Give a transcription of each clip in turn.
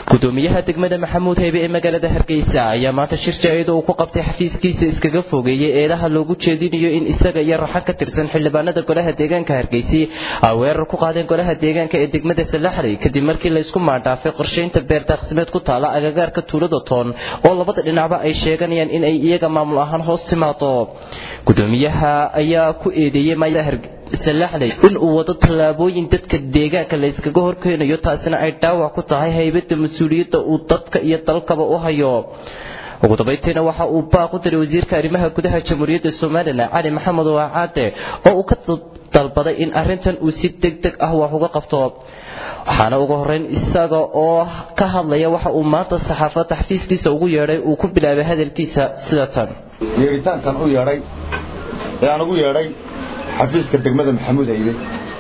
gudoomiyaha degmada maxamuud heybe ee magaalada hargeysa ayaa maanta shir jaa-id uu ku qabtay xafiiskiisa iskaga fogeeyey eedaha loogu jeedinayo in isaga iyo raxan ka tirsan xildhibaanada golaha deegaanka hargeysi ay weerar ku qaadeen golaha deegaanka ee degmada salaxley kadib markii laysku maandhaafay qorshaynta beerdaaqsimeed ku taala agagaarka tuulada toon oo labada dhinacba ay sheeganayaan in ay iyaga maamul ahaan hoos timaado gudoomiyaha ayaa ku eedeeyey salaxley in uu wado tallaabooyin dadka deegaanka la yskaga horkeenayo taasina ay dhaawac ku tahay haybadda mas-uuliyadda uu dadka iyo dalkaba u hayo ugu dambayntiina waxa uu baaq u diray wasiirka arrimaha gudaha jamhuuriyadda somalilan cali maxamed waacaade oo uu ka dalbaday in arrintan uu si deg deg ah wax uga qabto waxaana ugu horreyn isaga oo ka hadlaya waxa uu maanta saxaafadda xafiiskiisa ugu yeedhay uu ku bilaabay hadalkiisa sida tan yeeritaankan u yeedhay ee aan ugu yeedhay xafiiska degmada maxamuud haybe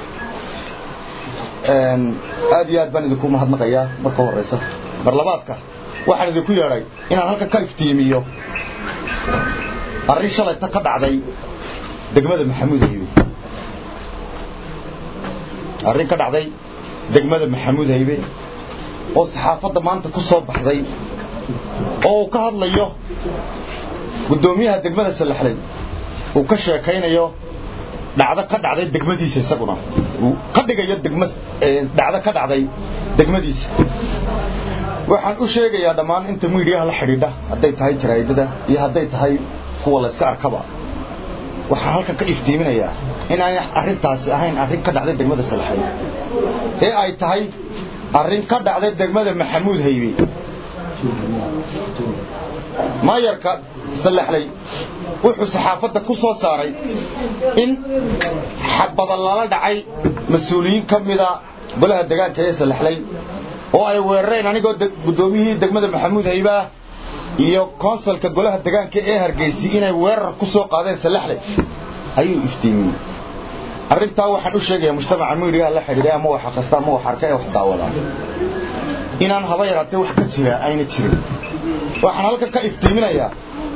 aad iyo aad baan idinku mahadnaqayaa marka horeysa marlabaadka waxaan idinku yeedhay inaan halka ka iftiimiyo arrin shalayta ka dhacday degmada maxamuud haybe arrin ka dhacday degmada maxamuud haybe oo saxaafadda maanta ku soo baxday oo uu ka hadlayo guddoomiyaha degmada salaxley uu ka sheekaynayo dhacdo ka dhacday degmadiisa isaguna uu ka dhigayo degma dhacdo ka dhacday degmadiisa waxaan u sheegayaa dhammaan inta miidiyaha la xidhiidha hadday tahay jaraa'idada iyo hadday tahay kuwa la iska arkaba waxaan halkan ka iftiiminayaa inaanay arrintaasi ahayn arrin ka dhacday degmada salaxay ee ay tahay arrin ka dhacday degmada maxamuud haybe maayarka salaxley wuxuu saxaafadda ku soo saaray in xabada lala dhacay mas-uuliyiin ka mida golaha degaanka ee salaxley oo ay weerareen anigoo guddoomiyihii degmada maxamuud haybaah iyo konsalka golaha degaanka ee hargeysi inay weerar ku soo qaadeen salaxley ayuu iftiimiyey arrintaa waxaan u sheegayaa mujtamaca miidiyaha la xidhiidhay ama wax kasta ama wax arka ee wax daawadaa inaan haba yaraatee wax ka jira ayna jirin waxaan halkan ka iftiiminayaa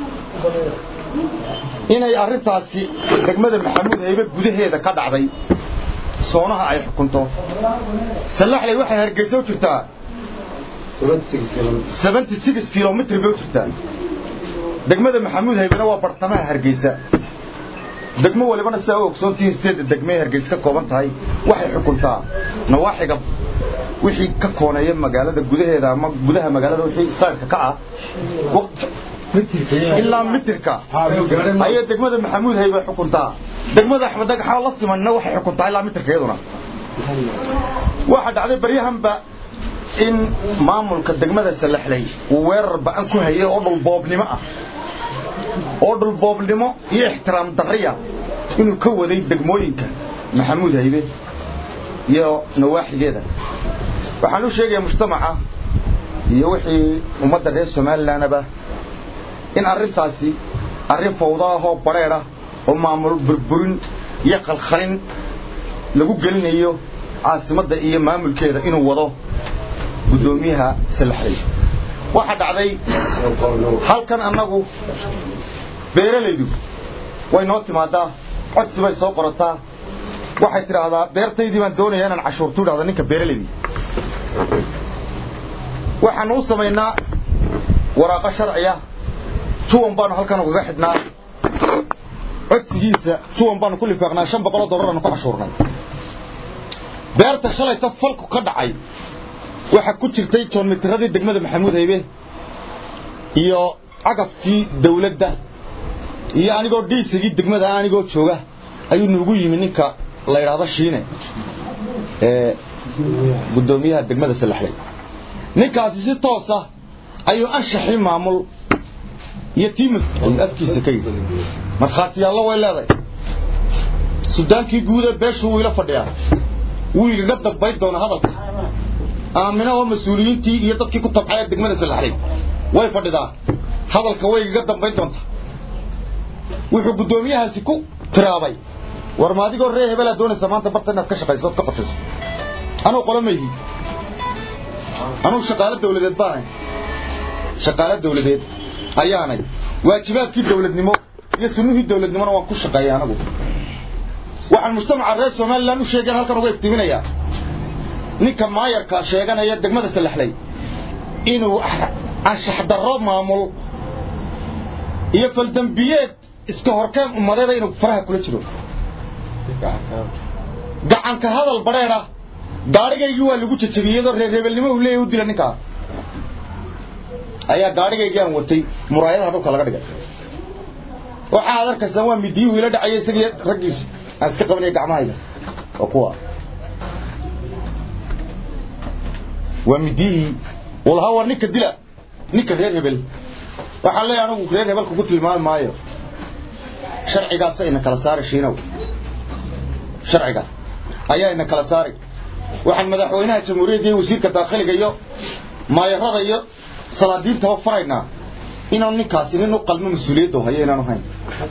inay arrintaasi degmada maxamuud haybe gudaheeda ka dhacday soonaha ay xukunto salaxley waxay hargeysa u jirtaa kilomitr bay u jirtaa degmada maxamuud haybena waa bartamaha hargeysa degmo walibana sidaa u ogsoontihiin sideedda degmee hargeysa ka kooban tahay waxay xukuntaa nawaaxiga wixii ka kooneeya magaalada gudaheeda ama gudaha magaalada wixii sayrka ka ah ilaa mitirka ayay degmada maxamuud haybe xukuntaa degmada axmed dhagaxa la simanna waxay xukuntaa ilaa mitirka iyaduna waxaa dhacday baryahanba in maamulka degmada salaxley uu weerar ba'an ku hayay oo dhulboobnimo ah oo dhulboobnimo iyo ixtiraam darriya inuu ka waday degmooyinka maxamuud haybe iyo nawaaxigeeda waxaan u sheegayaa mujtamaca iyo wixii ummadda reer somalilanaba in arrintaasi arrin fawdo ahoo badheedh ah oo maamul burburin iyo khalkhalin lagu gelinayo caasimadda iyo maamulkeeda inuu wado guddoomiyaha salaxley waxaa dhacday halkan annagu beeralaydu way noo timaadaa codsi bay soo qorataa waxay tidhaahdaa beertaydii baan doonayaa inaan cashuurtu idhahda ninka beeralaydii waxaanu u samaynaa waraaqo sharciya juwan baanu halkan ugaga xidhnaa codsigiisa juwan baanu ku lifaaqnaa shan boqoloo dollaranu ku cashuurnay beerta shalayta falku ka dhacay waxaa ku jirtay joonmitiradii degmada maxamuud haybe iyo cagafkii dawladda iyo anigoo dhiisigii degmada anigoo jooga ayuu nuugu yimi ninka la yidhaahdo shiine ee guddoomiyaha degmada salaxley ninkaasi si toosa ayuu anshaxii maamul iyo tiimas ayuu afkiisa ka yidhi markhaatiyaallo way leedahay sudaankii guuda beeshu wuu ila fadhiyaa wuu igaga dambayn doonaa hadalka aamina oo mas-uuliyiintii iyo dadkii ku tabcaya degmada salaxley way fadhidaa hadalka way igaga dambayn doontaa wuxuu guddoomiyahaasi ku tiraabay war ma adigoo ree hebelaa doonaysa maanta barta inaad ka shaqayso ood ka qorshayso anuu qolo mayhi anuu shaqaalo dawladeed baanay shaqaalo dawladeed ayaanay waajibaadkii dawladnimo iyo sunnihii dawladnimona waan ku shaqeeyay anagu waxaan mujtamaca reer somalilan u sheegeen halkan uga iftiiminayaa ninka maayarka sheeganaya degmada salaxley inuu anshax darro maamul iyo faldambiyeed iska horkeen ummadeeda inuu faraha kula jiro gacanka hadal badheedha gaadhigaygii waa lagu jajabiyey iyadoo reer reebelnimo uu leeyahy u dila ninkaa ayaa gaadhigaygii aan watay muraayadaha dhulka laga dhigay waxaa ad arkaysaan waa midiyuhu ila dhacaya isagii raggiisa aan iska qabanaya gacmahayga waa kuwa waa midiyihii walaha waa ninka dila ninka reer hebel waxaan leeyahay anigu reer hebel kugu tilmaami maayo sharcigaasa ina kala saari shiinow sharciga ayaa ina kala saari waxaan madaxweynaha jamhuuriyadda iyo wasiirka daakhiliga iyo maayarada iyo salaadiintaba faraynaa inaanu ninkaasi nin u qalmo mas-uuliyadda hayo inaanu hayn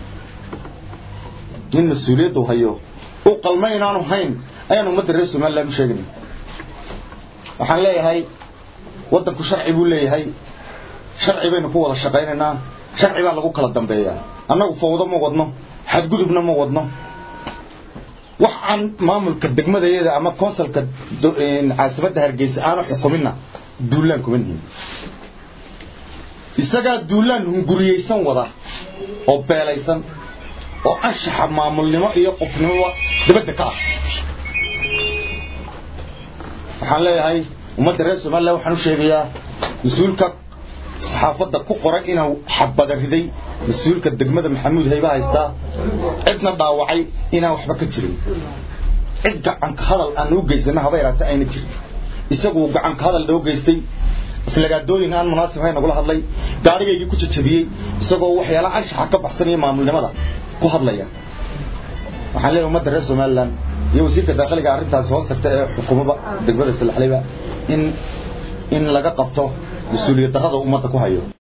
nin mas-uuliyadda hayo u qalmo inaanu hayn ayaan ummadda reer somaliland u sheeganay waxaan leeyahay waddanku sharci buu leeyahay sharci baynu ku wada shaqaynaynaa sharci baa lagu kala dambeeyaa annagu fawdo ma wadno xadgudubna ma wadno wax aan maamulka degmadayada ama consulka caasimadda hargeysa aanu xukuminna duulaan kuma nihin isagaa duulaan hunguriyeysan wada oo beelaysan oo anshaxa maamulnimo iyo qofnimo dabadda ka ah waxaan leeyahay ummadda reer somalilan waxaan u sheegayaa mas-uulka saxaafadda ku qoran inuu xabada riday mas-uulka degmada maxamuud hayba haystaa cidna dhaawacay inaan waxba ka jirin cid gacanka hadal aan u geysana haba yaraata ayna jirin isagu gacanka hadal noo geystay aflagaadooyin aan munaasib ahayn nagula hadlay gaadhigaygii ku jajabiyey isagoo waxyaalaha anshaxa ka baxsanaya maamulnimada ku hadlaya waxaan leeyahay ummadda reer somalilan iyo wasiirka daakiliga arrintaasi hoos tagta ee xukuumada degmada salaxleyba in in laga qabto mas-uuliyad darrada ummadda ku hayo